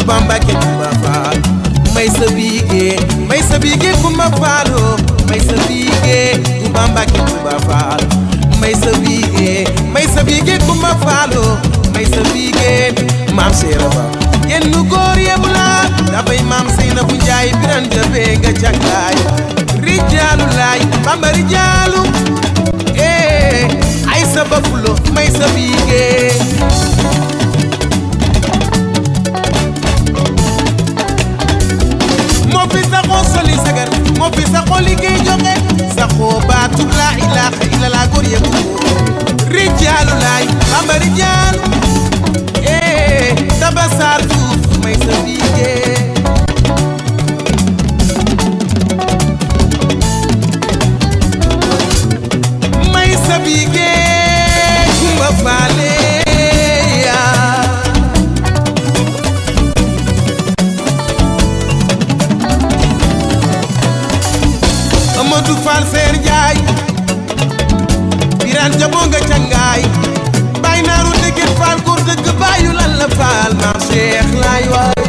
Touba Mbacke Touba Fall may sa biige may sa biige Kumba Fallo may sa biige Touba Mbacke Touba Fall may sa biige may sa biige Kumba Fallo may sa biige maam Seera Ba genn góor yëpp la dafay maam Seyna bu Njaay biran jabe nga càkkaay rijaalu laay bamba rijaalu eh ay sa bafulo may sa biige moo fi saxoo soli sagar moo fi saxoo liggéey joxe saxoo baatu laa ilaaha illallah góor yëpp rijaalu laay bamba rijaalu eh daba saar tuuf may sa biige may sa biige kumba faale yaa Amadou Fall Seer Njaay Biraan jaboo nga cangaay Baay naaru dëgget Fall góor dëgg baayu lan la Fall maam Cheikh laay waay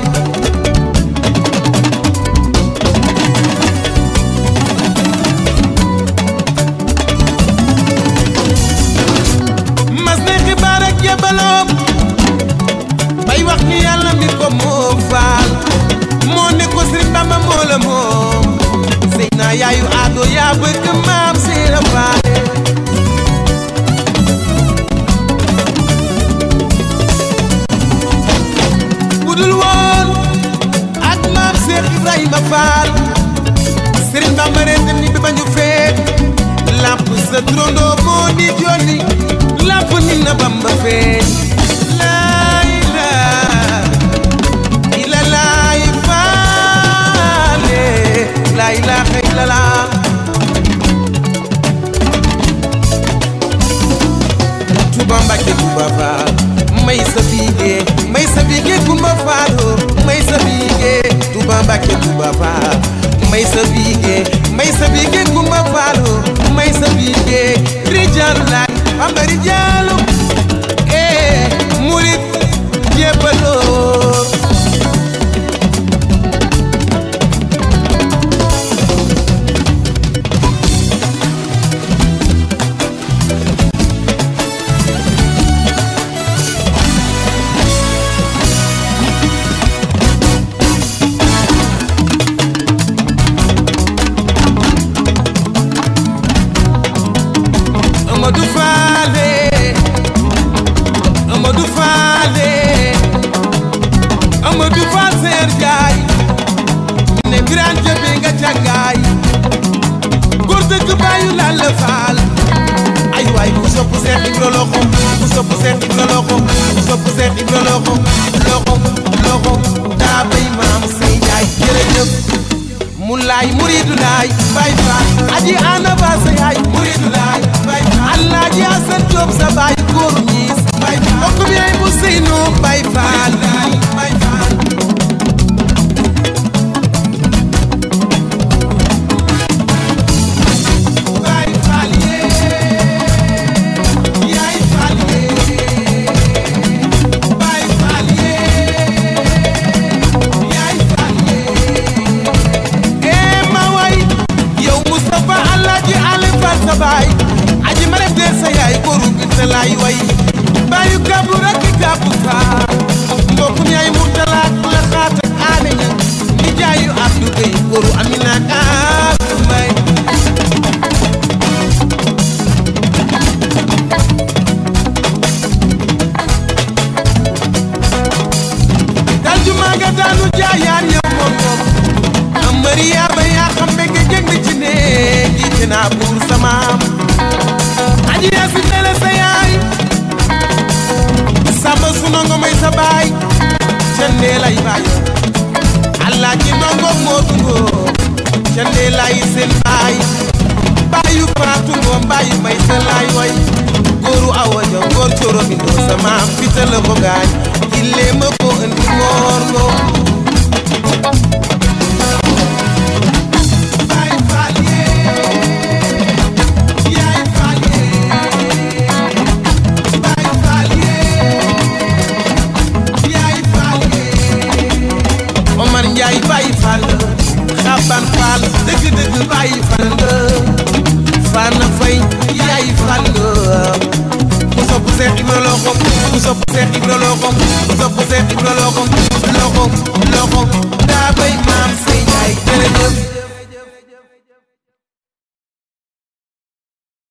mas ne xibaar ak yebaloom bay wax ni yàlla mi ko moom Fall moo ne ko Sëriñ Bamba moo la moom sëy naa yaayu aado yaa bëgg maam Seera Faale budul woon ak maam Seex Ibrahima Faal Sëriñ Bamba ren dem ni bi bañu feet lamp sa trondoo moo di jolli lamp ni na Bamba feet laay laa ila laay faale laay laa xëy la laa Touba Mbacke Touba Fall may sa biige may sa biige Kumba Fallo may sa biige Touba Mbacke Touba Fall may sa biige may sa biige Kumba Fallo may sa biige Rijaalu laay Bamba Rijaalu eh murit jébbaloo Amadou Faale Amadou Faale Amadou Fall Seer Jaay ne Biraan Jabe nga càngaay góor dëgg bàyyu laal la faal ay waay ku sopp Seex Ibra loxo ku sopp Seex Ibra loxo ku sopp Seex Ibra loxo loxo loxo daa bay maam say jaay jërëjëf mu laay muridu laay bay faal aji ana ba sa yaay muridu laay bay faal alaaji asan joob sa baay góoru ñiis bay faal mbokk mi ay bu seynu bay faal bay faal bay faal yee yaay faal yee bay faal yee yaay faal yee ee ma way yow Moustapha Alaaji Ali Fall sa baay aji ma def dee sa yaay góoru bi sa laay way baayu kàbbu rek kàbbu faal mbokkum yaay Murtala ak la xaat ak aane ña ni jaayu Abdou Gueye góoru Amina ak Abdou Mbaye dal ju maa nga daanu jaayaan ñëpp moom moom am Mariama yaa xam ne nga jënd ci néeg yi te naa buur samaam aji yaa si mele sa yaay samba su nongo may sa baay cendee lay baay allah ci nongo moo tungo cendee lay seen baay baayu faatu ngoom baayu may sa laay way góoru awa ja góor coro mi ndoo sa maam fita la ko gaañ killee ma ko andi moor ngoo Baay Faal yee yaay Faal yee Baay Faal yee yaay Faal yee xaban faal dëgg dëgg bàyyi fan nga Fana Fay yaay fan nga ku sopp Seex Ibra loxom ku sopp Seex Ibra loxom ku sopp Seex Ibra loxom loxom loxom daa bay maam say jaay jërëjëf